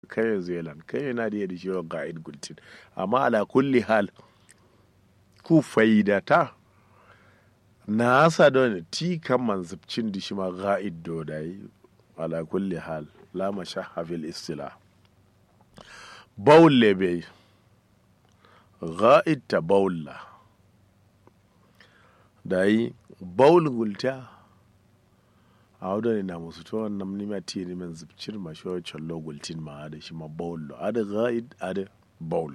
kai zealand kai yana da yadda shiwa ga'id gultin amma ala kulli hal ku faidata na asa don ti kan manzubcin da shi ma ga'id do da yi ala kulli hal la mashahha fil istila baul lebe ga'id ta baulla da yi baul gulta a wadda ne na musu to wannan nima ti ne min zubcin ma shi wancan logultin ma da shi ma baul ada ga'id ada baul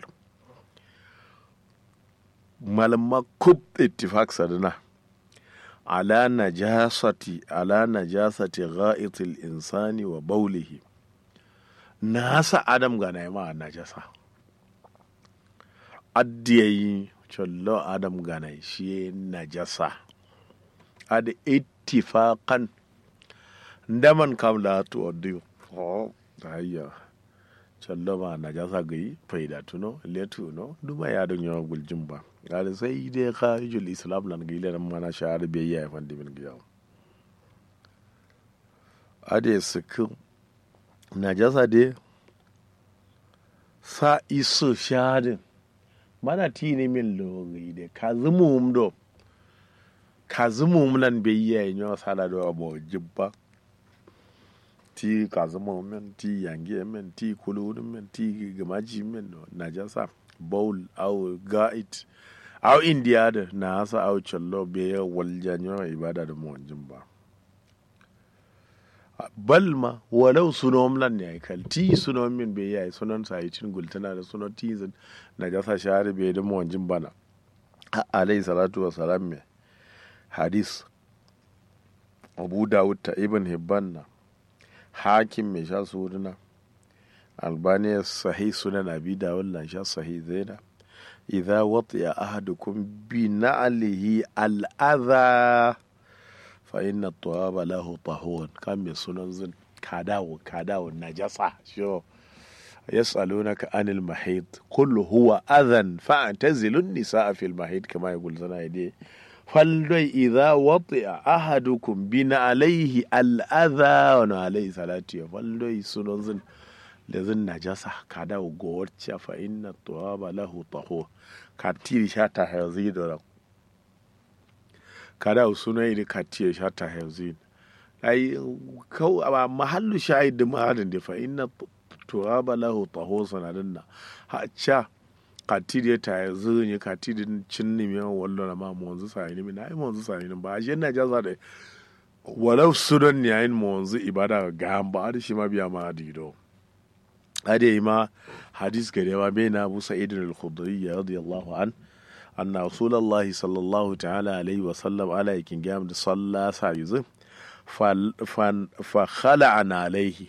malamma kub ittifaq sadana ala najasati ala najasati gha'itil insani wa baulihi nasa adam ga na ma najasa addiyayi chollo adam ga na shi najasa ad ittifaqan ndaman kam la to odiyo oh hayya chollo ma najasa gai faida tuno letu no duma ya don yawa guljin ba gada sai dai kharijul islam nan gile nan mana shahar biyayya ya fandi min giya ade suku najasa de sa iso shahadin mana ti ne min logi de ka zumum do ka zumum nan biyayya ya nyawa sala do abo jibba ti ka zumum men ti yangi men ti kulun men ti gamaji men najasa bowl au ga'it au india da na hasa au challo be ya waljanyo ibada da muwanjin ba balma walau sunom lan ne kal ti sunom min be yayi sunan sayitin gultana da sunan tizin na gasa shahari be da muwanjin bana alayhi salatu wa salam me hadis abu dawud ta ibn hibban na hakim mai sha suruna albaniya sahih sunan abi dawud lan sha sahih zaina idza watiya ahadukum bi na'lihi al'adha fa inna tawaba lahu tahur kan mai sunan zin kadawo kadawo najasa sho yas'alunaka anil mahid qul huwa adhan fa'tazilu an-nisaa fil mahid kama yaqul sana yadi faldai idza wati'a ahadukum bi na'lihi al'adha wa alayhi salatu faldai sunan zin da zin najasa ka da gowacce fa inna tuwaba lahu taho ka tiri sha ta hazi da ka da suna yi ka tiri sha ta hazi ai kau a mahallu shahid da mahadin da fa inna tuwaba lahu taho sanadin na ha cha ka tiri ta hazi ne ka tiri cin nimi wallo na ma mu wanzu sai nimi na ai mu wanzu sai nimi ba shi najasa da walau sunan ne yayin mu wanzu ibada ga ba da shi ma biya ma dido هذه ما حديث كريما بين أبو سعيد الخضري رضي الله عنه أن رسول الله صلى الله تعالى عليه وسلم على يكين جام صلى سايز فخلعنا عليه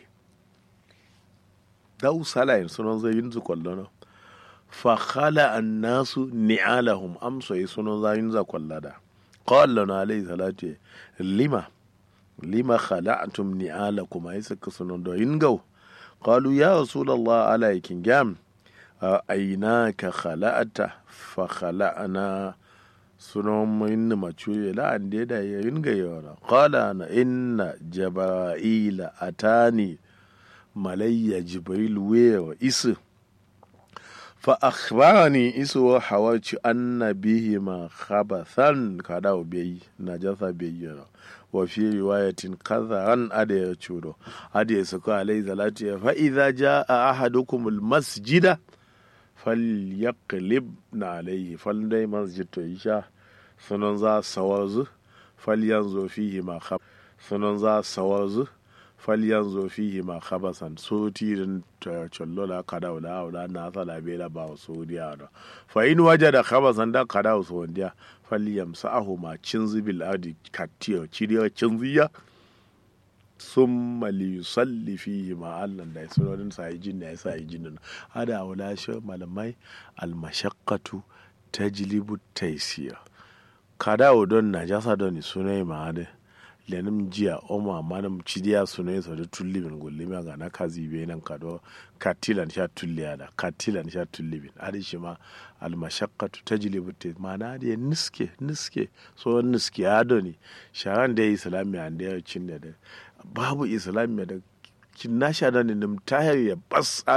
دو صلاة سنون زي ينزو كلنا فخلع الناس نعالهم أمس سنون زي ينزو كلنا قال لنا عليه الصلاة لما لما خلعتم نعالكم أيسك سنون دو ينجو قالوا يا رسول الله عليك جام أيناك خلأت فخلأنا سنوم إن ما تشوي لا عندي دا ينجيونا قال أنا إن جبرائيل أتاني ملي جبريل وير إس فأخبرني إس وحوالش أن بهما خبثا كداو بي نجاسة بيجنا وفي رواية كذا أدي يشورو أدي يسكو عليه صلاة فإذا جاء أحدكم المسجد فليقلب عليه فلدي مسجد إيشا سننزا سوازو فلينزو فيه ما خب سننزا سوازو falyanzo fihi ma khabasan so tirin chollola kada wala wala na sala bela ba so dia da fa in wajada khabasan da kada so dia falyamsahu ma cinzi bil adi katiyo ciriyo cinziya summa li yusalli fihi ma allan da sunonin sa yi jinna ya sa yi jinna hada wala shi malamai al mashaqqatu tajlibu taysir kada don najasa don sunai ma hada lenim jiya oma manam cidiya sune so da tullibin gullimi ga na kazi be nan kado katilan sha tulliya da katilan sha tullibin adi shi ma al mashaqqatu tajlibu ta mana da niske niske so niske ya doni sharan da islamiya da ya cin da babu islamiya da kin na sha da nim tayar ya bas